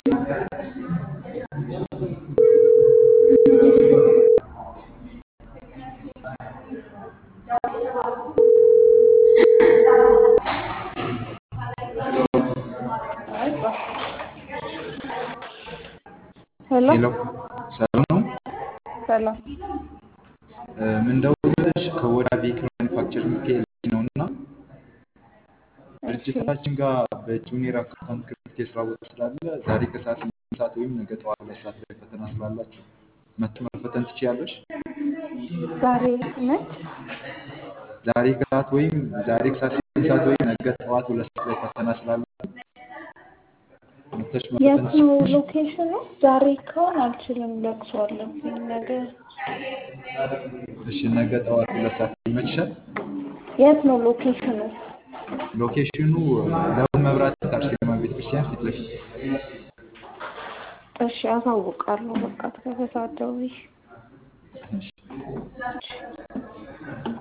ሄሎ ሄሎ ሰላም ነው። ሰላም። ምን ደውልልሽ ከወዳ ቬሂክል ማኒፋክቸሪንግ ፒኤልሲ ነው እና እሺ ድርጅታችን ጋር በጁኒየር አካውንታንት ክፍት የስራ ቦታ ስላለ ዛሬ ከሰዓት ስምንት ሰዓት ወይም ነገ ጠዋት ሁለት ሰዓት ላይ ፈተና ስላላችሁ መጥቶ መፈተን ትችያለሽ። ዛሬ ነች። ዛሬ ከሰዓት ወይም ዛሬ ከሰዓት ስምንት ሰዓት ወይም ነገ ጠዋት ሁለት ሰዓት ላይ ፈተና ስላለ መጥተሽ መፈተን የት ነው ትችያለሽ። ሎኬሽኑ? ዛሬ ከሆነ አልችልም፣ ለቅሶ አለብኝ ነገ። እሺ ነገ ጠዋት ሁለት ሰዓት ይመችሻል። የት ነው ሎኬሽኑ? ሎኬሽኑ ለቡ መብራት አርሴማ ቤተክርስቲያን ፊት ለፊት እሺ አሳውቃለሁ። በቃ ከሰዓት ደውዬ እሺ።